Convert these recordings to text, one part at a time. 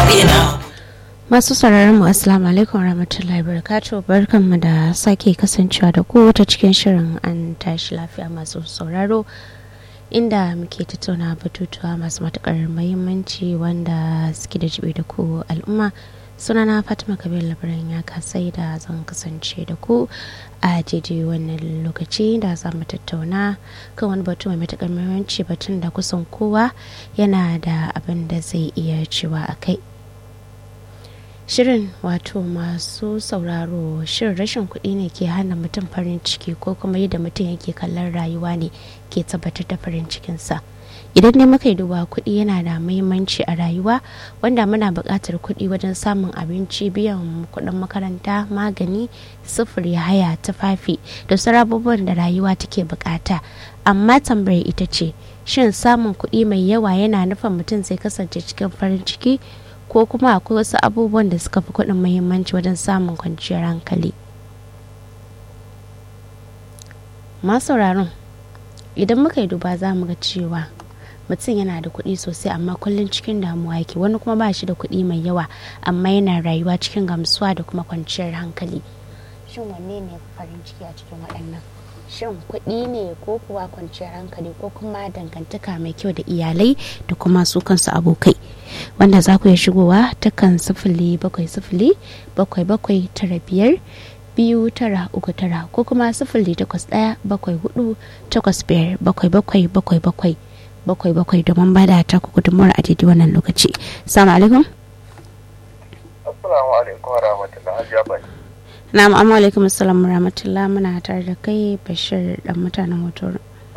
Masu sauraron mu assalamu alaikum warahmatullahi wabarakatuh barkanmu da sake kasancewa da ku ta cikin shirin an tashi lafiya masu sauraro inda muke tattauna batutuwa masu matukar muhimmanci wanda suke da jibi da ku al'umma sunana fatima kabir labaran ya kasai da zan kasance da ku a daidai wannan lokaci da za mu tattauna kan wani batu mai matukar muhimmanci batun da kusan kowa yana da abin da zai iya cewa a kai shirin wato masu sauraro shirin rashin kuɗi ne ke hana mutum farin ciki ko kuma yadda mutum yake kallon rayuwa ne ke tabbatar da farin cikinsa idan ne muka yi duba kuɗi yana da muhimmanci a rayuwa wanda muna buƙatar kuɗi wajen samun abinci biyan kuɗin makaranta magani sufuri haya tufafi da sauran abubuwan da rayuwa take buƙata amma tambayar ita ce shin samun kuɗi mai yawa yana nufin mutum zai kasance cikin farin ciki ko kuma akwai wasu abubuwan da suka fi kuɗin muhimmanci wajen samun kwanciyar hankali masauraron idan muka yi duba za mu ga cewa mutum yana da kuɗi sosai amma kullum cikin damuwa yake wani kuma ba shi da kuɗi mai yawa amma yana rayuwa cikin gamsuwa da kuma kwanciyar hankali shin wanne ne farin ciki a cikin waɗannan shin kuɗi ne ko kuwa kwanciyar hankali ko kuma dangantaka mai kyau da iyalai da kuma su kansu abokai wanda za ku iya shigowa ta kan sifili bakwai sifili bakwai bakwai tara biyar biyu tara uku tara ko kuma sifili takwas ɗaya bakwai hudu takwas biyar bakwai bakwai bakwai bakwai bakwai bakwai domin ba da ta ku gudunmuwar a daidai wannan lokaci salamu alaikum assalamu alaikum wa rahmatullahi hajiya bai na'am amma alaikum assalam rahmatullah muna tare da kai bashir dan mutanen hoto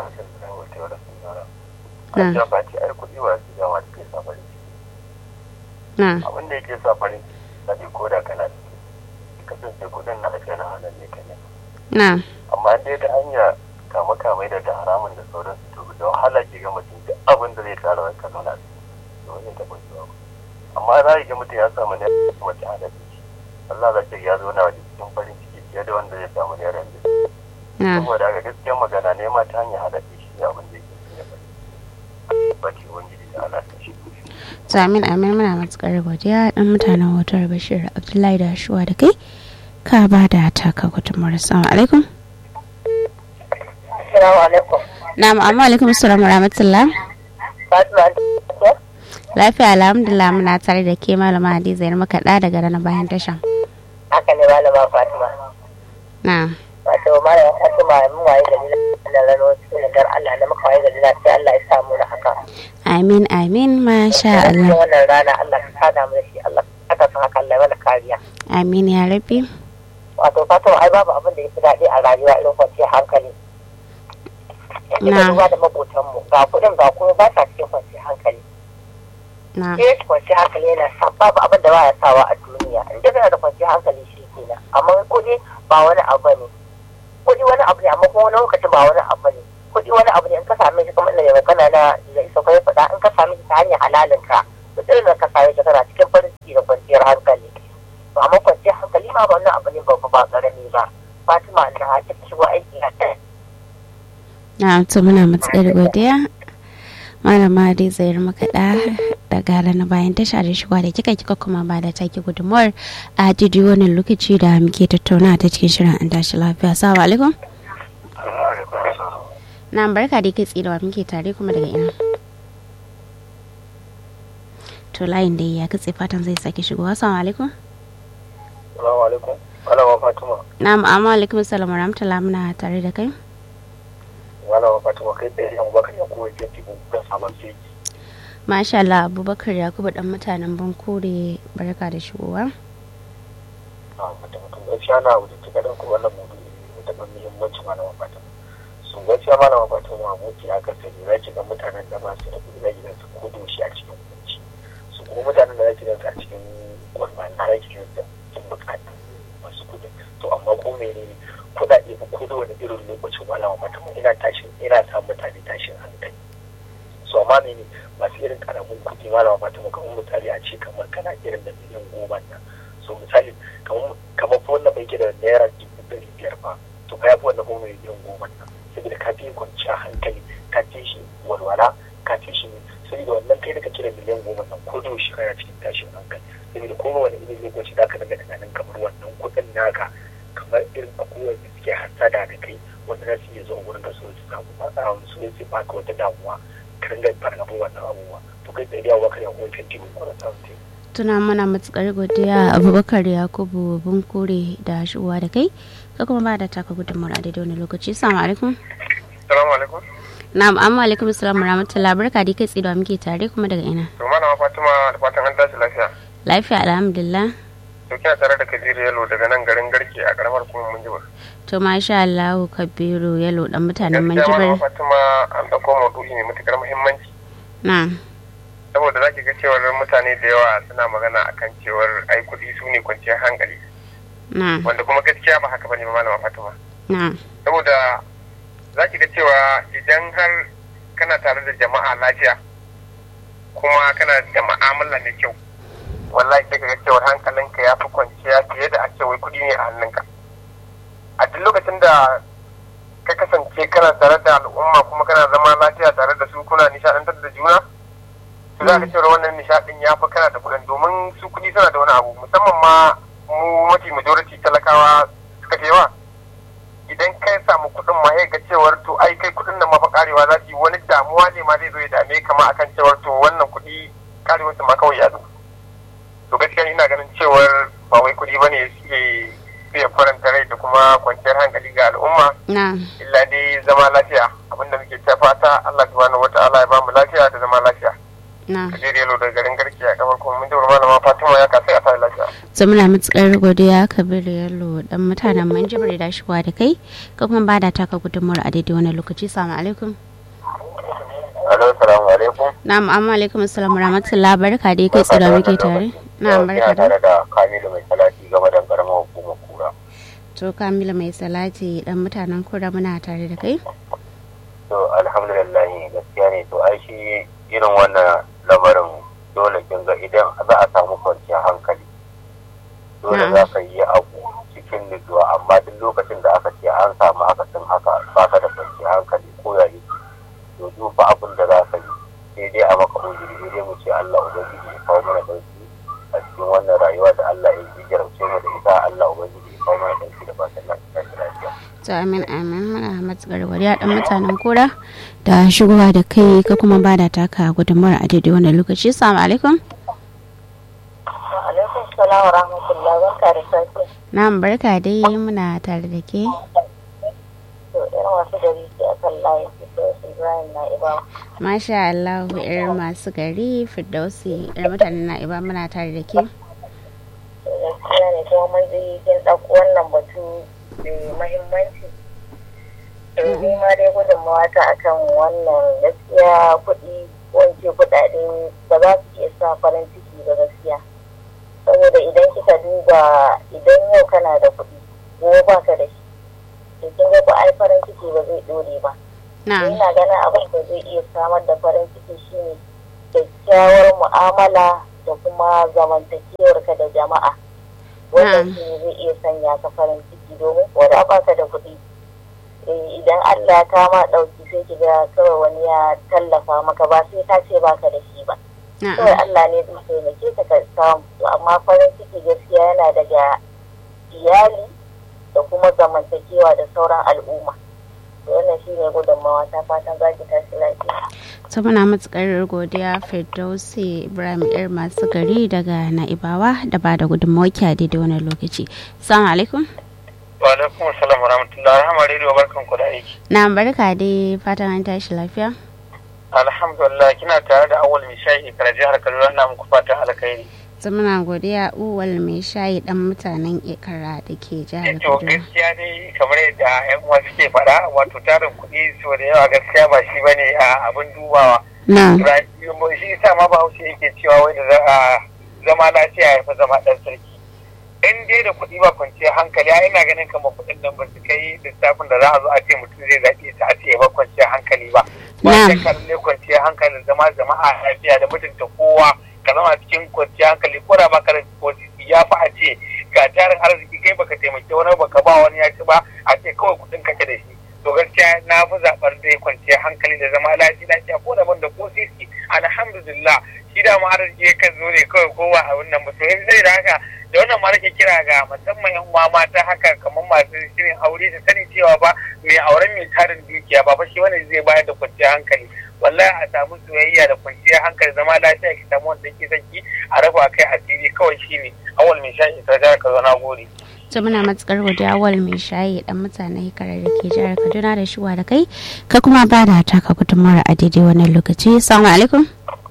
hajiya ba ce ai kuɗi wa su yawa da ke sa farin ciki na abin da yake sa farin ciki na ko da kana ciki kasance kuɗin na ake na hannun ne kenan na amma dai ta hanya kama kamai da ta haramun da sauran su to da wahala ke ga mutum duk abin da zai tara wani kaza na da wani ta kwanci amma za ga mutum ya samu ne mace hana shi Allah za ta ya zo na waje cikin farin ciki fiye da wanda zai samu ne ran na saboda ga gaskiyar magana ne ma ta hanyar hada shi ne abin da yake cikin farin ba ce wangiji da Allah ta shi to amin amin muna matukar godiya dan mutanen hotar bashir abdullahi da shuwa da kai ka ba da taka gudunmuwar assalamu alaikum Assalamu alaikum. na'am amma alaikum assalam wa rahmatullah Fatima ce? lafiya alhamdulillah muna tare da ke malama hadiza yar makaɗa daga rana bayan tasha Haka ne malama Fatima. na Wato malama Fatima mun waye gari na rano cikin dar Allah na muka waye gari na sai Allah ya samu na haka. amin amin masha Cikin Allah wannan rana Allah ka sada mu da shi Allah ka san haka Allah ya mana kariya. amin ya rabbi Wato Fatima ai babu abin da ya fi daɗi a rayuwa irin kwanciyar hankali. Yanzu Na. da duba da maƙotanmu ga kuɗin ga kuma ba sa cikin kwanciyar hankali. na Ke kwanciyar hankali yana sa babu abin da ba ya sawa a duniya. In dai kana da kwanciyar hankali shi kenan. Amma kuɗi ba wani abu ne. kuɗi wani abu ne amma kuma wani lokacin ba wani abu ne kuɗi wani abu ne in ka same shi kamar inda mai kana na da isa kai faɗa in ka same shi ta hanyar halalin ka to irin da ka same shi kana cikin farin ciki da kwanciyar hankali to amma kwanciyar hankali ma ba wannan abu ne babba ba ƙarami ba Fatima da ha ta shigo aiki a ta na to muna matukar godiya malama dai zayar makaɗa daga rana bayan tasha da shigowa da kika kika kuma ba da take gudunmuwar a daidai wannan lokaci da muke tattauna ta cikin shirin an tashi lafiya salamu alaikum na barka da kai tsidawa muke tare kuma daga ina to layin da ya katse fatan zai sake shigowa salamu alaikum Assalamu alaikum malama Fatima na amma alaikum salam wa rahmatullah muna tare da kai malama Fatima kai tsaye yan baka ya kowa ke cikin kan sabon sai masha Allah abubakar yakubu dan mutanen bankure barka da shigowa a mutum mutum gaskiya na wuce cika dan ku wannan mudu ne da ban muhimmanci malama Fatima su gaskiya malama Fatima mutu ya kasance za ki ga mutanen da ba su da kuɗi za ki ga su kudu shi a cikin kunci su kuma mutanen da za ki ga su a cikin gwamnati za ki ga su sun bukata masu kuɗi to amma ko menene kuɗaɗe ba ko da wani irin lokacin malama Fatima ina tashin ina sa mutane tashin hankali so amma mene masu irin karamin kuɗi malama Fatima kamar misali a ce kamar kana irin da miliyan goma nan so misali kamar kamar fa wannan bai ke da naira dubu ɗari biyar ba to ka yafi wannan goma miliyan goma nan saboda ka fi kwanciya hankali ka fi shi walwala ka fi shi saboda wannan kai da kake da miliyan goma nan ko da yaushe kana cikin tashin hankali saboda kowane irin lokaci za ka daga tunanin kamar wannan kuɗin naka kamar irin abubuwan da suke hasada da kai wanda za su iya zuwa wurin ka so su samu matsala su su baka wata damuwa ka ringa fargaba wannan abubuwa to kai tsaye da yawa ka yawo kan tibi mara samun tuna mana matukar godiya abubakar yakubu bunkure da shigowa da kai ka kuma ba da taka gudunmawar a daidai wani lokaci salamu alaikum salamu alaikum na'am amma alaikum salam rahmatullah barka dai kai tsido muke tare kuma daga ina to malama fatima da fatan an tashi lafiya lafiya alhamdulillah to kina tare da kabiru yalo daga nan garin garke a karamar kuma munjibir to masha Allah kabiru yalo dan mutanen gaskiya malama manjibir fatima an dauko maudu'i mai matukar muhimmanci na saboda zaki ga cewar mutane da yawa suna magana akan cewar ai kuɗi su ne kwanciyar hankali na wanda kuma gaskiya ba haka bane ba malama fatima na saboda za ki ga cewa idan har kana tare da jama'a lafiya kuma kana da ma'amala mai kyau wallahi sai ka ga cewar hankalinka ya fi kwanciya fiye da ake wai kuɗi ne a hannunka a duk lokacin da ka kasance kana tare da al'umma kuma kana zama lafiya tare da su kuna nishaɗantar da juna to za ka cewar wannan nishaɗin ya fi kana da kuɗin domin su kuɗi suna da wani abu musamman ma mu mafi majority talakawa suka fi yawa idan kai samu kuɗin ma ga cewar to ai kai kuɗin nan ma fa karewa za su yi wani damuwa ne ma zai zo ya dame kama akan cewar to wannan kuɗi karewar su ma kawai ya zo to gaskiya ina ganin cewar ba wai kuɗi bane suke suke faranta rai da kuma kwanciyar hankali ga al'umma na illa dai zama lafiya abinda muke ta fata Allah subhanahu wataala ya bamu lafiya da zama lafiya na kajeri yalo da garin garki a kamar kuma mun jawar malama Fatima ya kasai a sa lafiya so muna matukar godiya kabiru yalo dan mutanen manjibir da shigowa da kai ka kuma ba da taka gudunmawar a daidai wani lokaci salamu alaikum Alo, salamu alaikum. na'am amma alaikum salam rahmatullah barka dai kai tsira muke tare na'am barka da tare da Kamilu mai salati game da karamar hukumar kura. to kamila mai salati dan mutanen kura muna tare da kai To alhamdulillah gaskiya ne to ai shi irin wannan lamarin dole kin ga idan za a samu kwanciyar hankali. Dole Na'am. za ka yi abu cikin nutsuwa amma duk lokacin da aka ce an samu akasin haka baka da kwanciyar hankali ko ya yi. To duk fa abin da za ka yi sai dai a maka uzuri sai dai mu ce Allah ubangiji ya kawo mana dauki a cikin wannan rayuwa da Allah ya yi jarabce mu da ita Allah ubangiji ya kawo mana dauki da fatan lafiya. to amin amin muna matukar godiya dan mutanen kura da shigowa da kai ka kuma ba da taka gudunmawar a daidai wani lokaci salamu alaikum alaikum salam wa rahmatullah barka da safiya na'am barka dai muna tare da ke to irin wasu gari ke akan layin fito ibrahim na iba masha Allah yar masu gari firdausi yar mutanen na'iba muna tare da ke gaskiya ne kuma mun ji kin ɗauko wannan batu mai mahimmanci to ni ma dai gudunmawa ta akan wannan gaskiya kuɗi ko in ce kuɗaɗe ba za su iya sa farin ciki ba gaskiya saboda idan kika duba idan yau kana da kuɗi gobe ba ka da shi to kin ga ba ai farin ciki ba zai ɗore ba na'am ina ganin abin da zai iya samar da farin ciki shine kyakkyawar mu'amala da kuma zamantakewar ka da jama'a wannan Na'am. shi ne zai iya sanya ka farin ciki domin ko da baka da kuɗi eh, idan Allah ya kama ɗauki sai ki ga kawai wani ya tallafa maka ba sai ka ce baka da shi ba kawai na'am Allah ne zai taimake ka ka samu To, amma farin ciki gaskiya yana daga iyali da kuma zamantakewa da sauran al'umma To, wannan shi ne gudunmawa ta fatan za ki tashi lafiya ta muna matukar godiya firdausi ibrahim yar masu gari daga na'ibawa da ba da gudunmawar ki a daidai wani lokaci salamu alaikum wa alaikum assalam wa rahmatullahi rahama rediyo barkan ku da aiki na'am barka dai fatan an tashi lafiya alhamdulillah kina tare da awal mai shayi kara jihar kaduna na muku fatan alkhairi ta muna godiya uwal mai shayi dan mutanen ikara da ke jihar to kaduna gaskiya dai kamar yadda yan uwa suke faɗa wato tarin kuɗi so da yawa gaskiya ba shi bane a abin dubawa na Ra- shi yasa ma bahaushe yake cewa wai da za a zama lafiya ya fi zama ɗan sarki in dai da kuɗi ba kwanciyar hankali a ina ganin kamar kuɗin nan ba su kai lissafin da za a zo a ce mutum zai zaɓe ta a ce ya ba kwanciyar hankali ba ba Na'am. ta kalle kwanciyar hankali zama jama'a lafiya da mutunta kowa ka zama cikin kwanciyar hankali ko da baka da posisi ya fi a ce ga tarin arziki kai baka taimaki wani baka ba wani ya ci ba a ce kawai kuɗin kake da shi to gaskiya na fi zaɓar dai kwanciyar hankali da zama lafiya lafiya ko da ban da ko sisi alhamdulillah dama arziki yakan zo ne kawai kowa a wannan ba to sai da haka da wannan ma nake kira ga musamman yan uwa mata haka kamar masu shirin aure su sani cewa ba mai auren mai tarin dukiya ba fa shi wannan zai bayar da kwanciyar hankali wallahi a samu soyayya da kwanciyar hankali zama lafiya ki samu wanda ke son ki a raba kai asiri kawai shine awal mai shan ita ga ka zo na gode to muna matukar godiya awal mai shayi dan mutane karar da ke jihar Kaduna da shuwa da kai ka kuma ba da taka gudunmawar a daidai wannan lokaci assalamu alaikum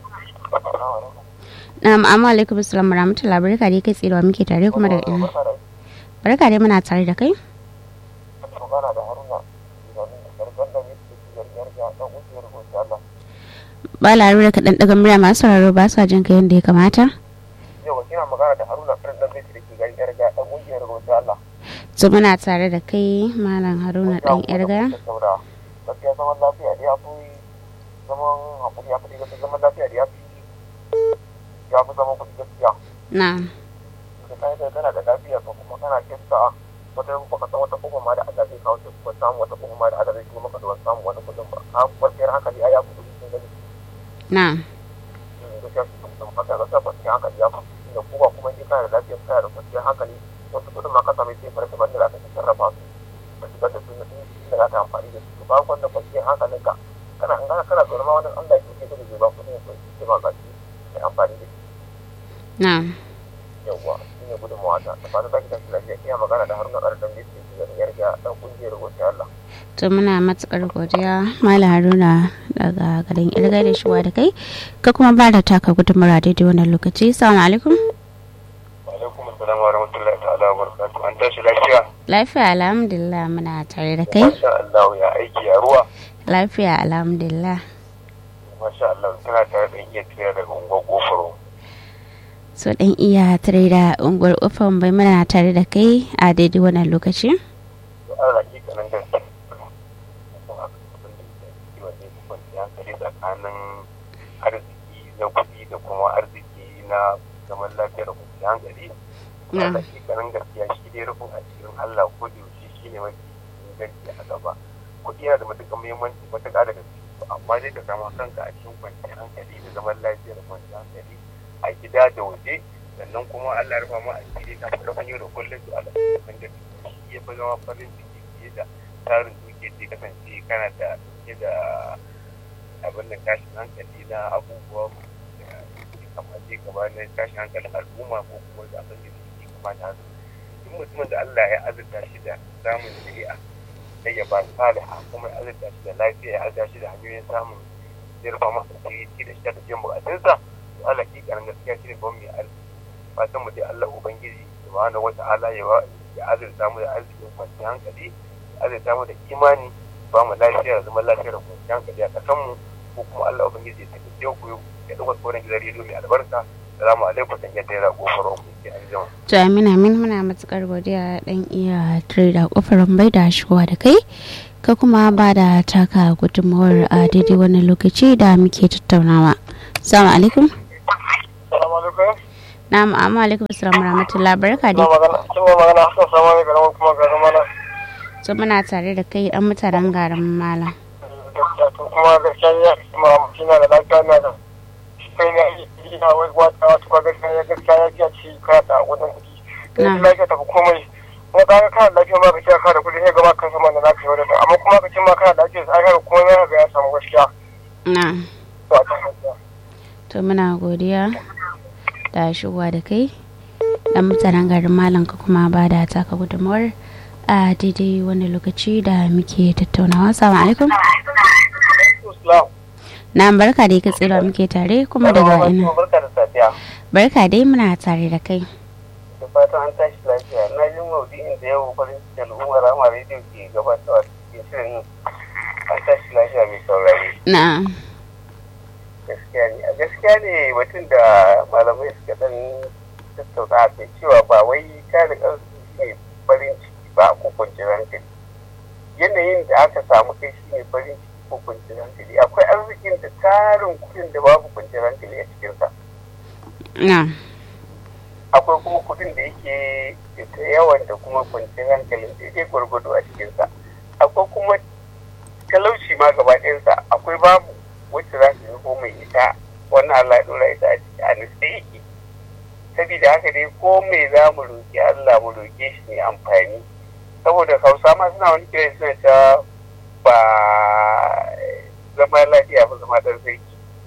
Na'am, amma alaikum assalam wa rahmatullahi barka dai kai tsirewa muke tare kuma da ina. Barka dai muna tare da kai. Ba larura ka dan daga murya masu sauraro ba sa jin ka yadda ya kamata. Yau kina magana da Haruna Farin dan Bisi da ke garin Yarga dan kungiyar Rosa Allah. To muna tare da kai Malam Haruna dan Yarga. Gaskiya zaman lafiya da ya fi zaman hakuri ya fi gaskiya zaman lafiya da ya fi ya fi zaman kuɗi gaskiya. Na'am. Da kai da kana da lafiya ko kuma kana kinsa wata baka san wata kuma ma da Allah zai kawo ko samu wata kuma ma da Allah zai kuma maka da samu wani kuɗin ba. A kwanciyar hankali ai ya fi kuɗi sun gani. Na'am. Gaskiya su kuma haka gaskiya kwanciyar hankali ya fi da kuma kuma in kana da lafiya kana da kwanciyar hankali wasu kuɗin ma ka same sai farka banda za ka sarrafa su. Ka shigar da su na da za ka amfani da su. Ba wanda kwanciyar hankalinka kana in kana kana zaune ma wani Allah ya kuke da zai ba kuɗin ya ce ma gashi kai amfani da shi. Na'am. yawwa shi ne gudunmawa ta da fata zaki tafi lafiya iya magana da haruna ƙarfin da ke da yarda dan kungiyar gobe Allah. To muna matukar godiya Malam Haruna daga garin Irga da shuwa da kai ka kuma ba da taka gudunmawar a daidai wannan lokaci. Assalamu alaikum. alaikum assalam wa rahmatullahi ta'ala wa barakatuh an tashi lafiya Lafiya alhamdulillah muna tare da kai. masha Allah ya aiki ya ruwa Lafiya alhamdulillah. masha Allah tana tare da iya tsira daga unguwar gofaro So dan iya tare da unguwar ufan bai muna tare da kai a daidai wannan lokaci. to an raki kanan da hankali tsakanin arziki na kuɗi da kuma arziki na zaman lafiya da kwanciyar hankali Na. Allah shi kanan gaskiya shi dai rufin asirin Allah ko da yaushe shi ne mafi inganci a gaba kuɗi yana da matuƙar muhimmanci matuƙa da gaske to amma dai ka samu kanka a cikin kwanciyar hankali da zaman lafiya da kwanciyar hankali a gida da waje sannan kuma Allah ya rufa mu asiri ka fara yau da kullum to Allah ya san da shi ya fi zama farin ciki fiye da tarin duke da kasance kana da fiye da abin da tashin hankali na abubuwa da ke kamace gaba na tashin hankalin al'umma ko kuma da abin da ke kamata haka duk mutumin da Allah ya azurta shi da samun shari'a sai ya ba saliha kuma ya azurta shi da lafiya ya azurta shi da hanyoyin samun zirfa masa ci da shi da biyan bukatunsa to Allah ki karan gaskiya shi ne ban mai arziki fatan mu dai Allah ubangiji subhanahu wata'ala ya ba ya azurta mu da arzikin kwanciyar hankali ya azurta mu da imani ba mu lafiya da zaman lafiya da kwanciyar hankali a kasan mu ko kuma Allah ubangiji ya tafi ku ya dauka tsoron gidan rediyo mai albarka salamu alaikum dan yadda ya kofar mu ke an jima To amin amin muna matukar godiya dan iya tare da kofar bai da shigowa da kai ka kuma ba da taka gudunmawar a daidai wannan lokaci da muke tattaunawa. Assalamu alaikum. salamu alaikum Na'am amma alaikum assalam wa rahmatullahi barka ina dai. magana kin magana hasan sama ne garin kuma garin mana To muna tare da kai dan mutanen garin Malam. gaskiya to kuma gaskiya ya kuma kina da lafiya na da kai na ina wai wata wata kuma gaskiya ya gaskiya ya ji a ci ka da wajen kuɗi kai Na. da lafiya tafi komai kuma ka ga kana da lafiya ma ka ce ka da kuɗi sai gaba kan sama da lafiya wadda amma kuma ka ce ma kana da lafiya sai ka ga komai ya ga ya samu gaskiya Na'am. to a kan gaskiya To muna godiya da shigowa da kai dan mutanen garin Malam ka kuma ba da taka gudunmawar a daidai wannan lokaci da muke tattaunawa. Assalamu alaikum. Islam Na'am barka dai ka tsira muke tare kuma daga ina. barka da safiya Barka dai muna tare da kai. da fatan an tashi lafiya na yi maudu'in da yau farin cikin al'ummar rama rediyo ke gabatarwa cikin shirin an tashi lafiya mai saurari Na'am. gaskiya ne a gaskiya ne batun da malamai suka dan tattauna a kai cewa ba wai tarin arziki ne farin ciki ba ko kwanciyar hankali yanayin da aka samu kai shi ne farin ciki ko kwanciyar hankali akwai arzikin da tarin kudin da babu kwanciyar hankali a cikinsa Na'am. akwai kuma kudin da yake da yawan da kuma kwanciyar hankalin daidai gwargwado a cikinsa akwai kuma talauci ma gaba ɗayansa akwai babu wacce za su ko mai ita wannan Allah ya dora ita a nutse yake saboda haka dai ko me za mu roƙi Allah mu roƙe shi ne amfani saboda hausa ma suna wani kira suna cewa ba zama lafiya ba zama dan sarki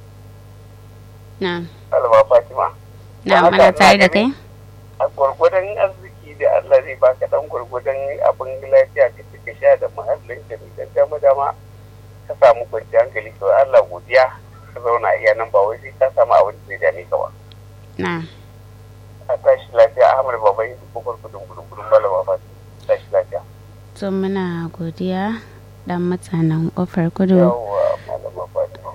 na alba fatima na haka muna tare da ina kai a gwargwadon arziki da Allah zai baka dan gwargwadon abin lafiya ka ci ka sha da muhallin ka da dama dama ka samu kwanciyar hankali to Allah godiya ka zauna a iya nan ba wai sai ka samu abin da zai dame ka ba na a tashi lafiya Ahmad Babai ko gudun gudun gudun malama Fatima tashi lafiya to muna godiya dan mutanen kofar kudu yawwa malama Fatima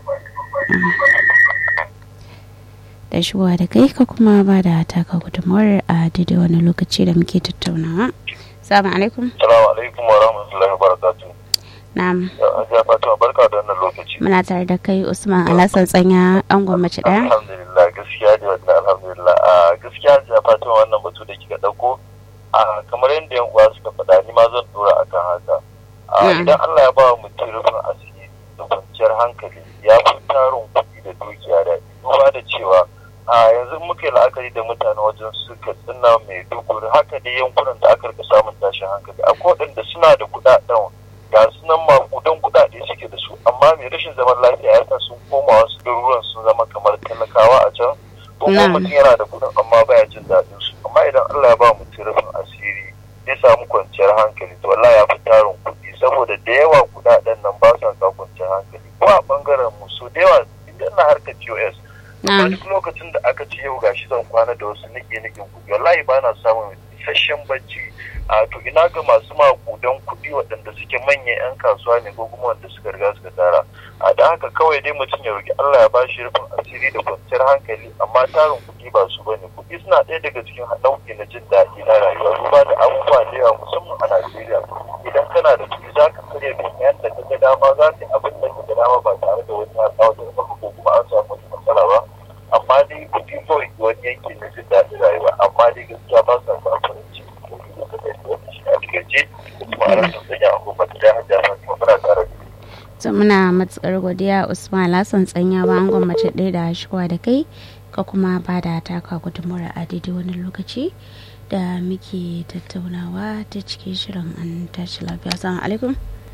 da shigowa da kai ka kuma ba da taka gudunmawar a daidai wani lokaci da muke tattaunawa salamu alaikum Salamu alaikum wa rahmatullahi wa barakatu. na'am Hajiya Fatima barka da wannan lokaci. muna tare da kai usman alasan tsanya an gwamnati daya Alhamdulillah gaskiya da wannan alhamdulillah a gaskiya Hajiya Fatima wannan batu da kika dauko a kamar yadda yan uwa suka faɗa ni ma zan dora akan haka. A Mm. idan Allah ya ba wa mutum rufin asiri da kwanciyar hankali ya fi tarin kuɗi da dukiya da duba da cewa a yanzu muka yi la'akari da mutane wajen suka tsina mai duguri haka dai yankunan da aka rika samun tashin hankali akwai waɗanda suna da kuɗaɗen ga su nan makudan kuɗaɗe suke da su amma mai rashin zaman lafiya ya sa sun koma wasu garuruwan sun zama kamar talakawa a can ko kuma Na'am. mutum yana da kuɗin amma baya jin daɗin su amma idan Allah ya ba mutum rufin asiri ya samu kwanciyar hankali to wallahi ya fi tarin kuɗi saboda da yawa kuɗaɗen nan ba sa sa kwanciyar hankali ko a ɓangaren mu so da yawa idan na harkar POS amma na'am duk lokacin da aka ce yau gashi zan kwana da wasu nike nikin kuɗi wallahi ba na samun isasshen bacci a to ina ga masu makudan kuɗi waɗanda suke manyan 'yan kasuwa ne ko kuma wanda suka riga suka tara a da haka kawai dai mutum ya roki Allah ya ba shi rufin asiri da kwanciyar hankali amma tarin kuɗi ba su bane kuɗi suna ɗaya daga cikin nau'i na jin daɗi na rayuwa duba da abubuwa da yawa musamman a Najeriya idan kana da kuɗi za ka karya domin da ka ga dama za ka yi abin da ka ga dama ba tare da wani ya kawo da maka ko kuma an samu wani matsala ba amma dai kuɗi kawai wani yanki na jin daɗin rayuwa amma dai gaskiya ba sa sa farin ciki ko kuma ka kai wani shi a takaice kuma a rasa sanya a kuma ta hajjar na kuma muna tare da to muna matsar godiya usman alasan tsanya ba an gwamnati ɗaya da shigowa da kai ka kuma ba da taka gudunmawar a daidai wani lokaci da muke tattaunawa ta cikin shirin an tashi lafiya salamu alaikum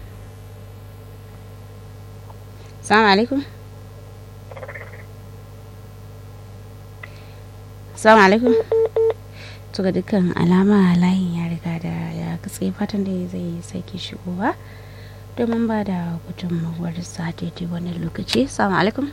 salamu alaikum salamu alaikum to ga dukkan alama layin ya riga da ya katse fatan da zai sake shigowa domin ba da gudunmawar sa daidai wani lokaci salamu alaikum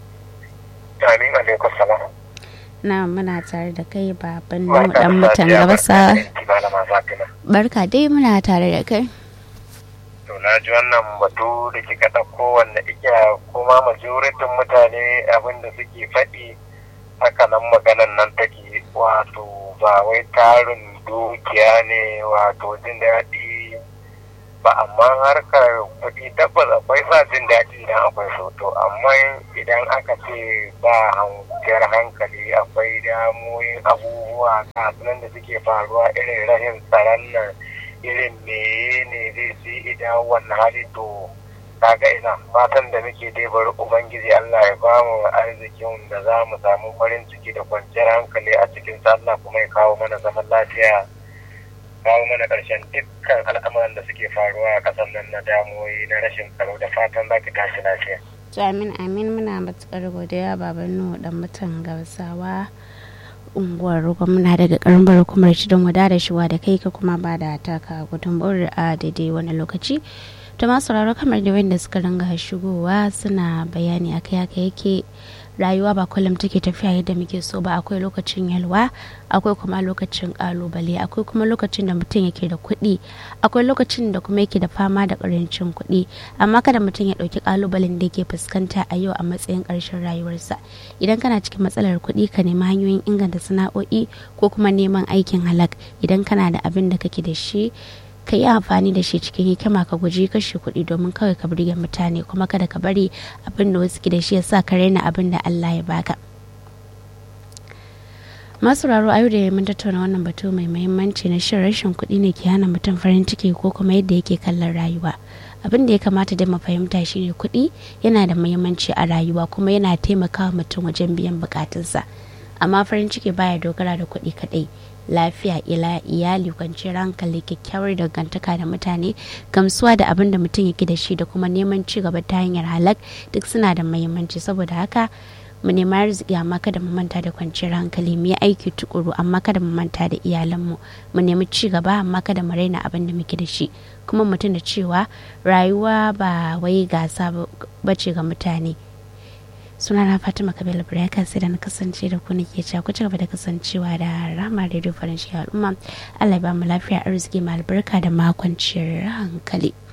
Amin alaikum salam. na muna tare da kai baban mu dan mutan gabasa Malama Fatima. barka dai muna tare da kai To na ji wannan batu da kika ɗauko wanda ike kuma majoritin mutane abin da suke faɗi haka nan maganan nan take wato ba wai tarin dukiya ne wato jin daɗi ba amma harkar kuɗi tabbas akwai sa jin daɗi idan akwai so to amma idan aka ce ba hankali hankali akwai damoyin abubuwa kasuwan da suke faruwa irin rashin tsaron nan irin meye ne zai su idan wannan hali to kaga ina fatan da muke dai bari ubangiji Allah ya ba mu arzikin da za mu samu farin ciki da kwanciyar hankali a cikin Allah kuma ya kawo mana zaman lafiya kawo mana ƙarshen dukkan al'amuran da suke faruwa a ƙasar nan na damuwoyi na rashin tsaro da fatan za ki tashi lafiya. to amin amin muna matukar godiya baban nu dan mutan gabasawa unguwar gwamna daga karambar hukumar cidon wada da shiwa da kai ka kuma ba da taka gudunmawar a daidai wani lokaci to masu sauraro kamar da wanda suka ringa shigowa suna bayani akai haka yake rayuwa ba kullum take tafiya yadda muke so ba akwai lokacin yalwa akwai kuma lokacin kalubale akwai kuma lokacin da mutum yake da kuɗi akwai lokacin da kuma yake da fama da ƙarancin kuɗi amma kada mutum ya ɗauki kalubalen da yake fuskanta a yau a matsayin ƙarshen rayuwarsa idan kana cikin matsalar kuɗi ka nemi hanyoyin inganta sana'o'i ko kuma neman aikin halak idan kana da abin da kake da shi ka yi amfani da shi cikin hikima ka guji kashe kuɗi domin kawai ka burge mutane kuma kada ka bari abin da wasu ke da shi ya sa ka raina abin da Allah ya baka. masu raro a yau da mun tattauna wannan batu mai muhimmanci na shin rashin kuɗi ne ke hana mutum farin ciki ko kuma yadda yake kallon rayuwa abin da ya kamata da mu fahimta shine kuɗi yana da muhimmanci a rayuwa kuma yana taimakawa mutum wajen biyan bukatunsa amma farin ciki baya dogara da kuɗi kaɗai lafiya ila iyali kwanciyar hankali kyakkyawar dangantaka da mutane gamsuwa da abin da mutum yake da shi da kuma neman ci gaba ta hanyar halak duk suna da muhimmanci saboda haka mu nema arziki amma kada mu manta da kwanciyar hankali mu yi aiki tukuru amma kada mu manta da iyalanmu mu nemi ci gaba amma kada mu raina abin da muke da shi kuma mutum da cewa rayuwa ba wai gasa bace ga mutane sunana fatima kabila buraka sai da na kasance da ku nake cewa ku ci gaba da kasancewa da rama radio farin ciki al'umma allah ya ba mu lafiya arziki ma albarka da makonciyar hankali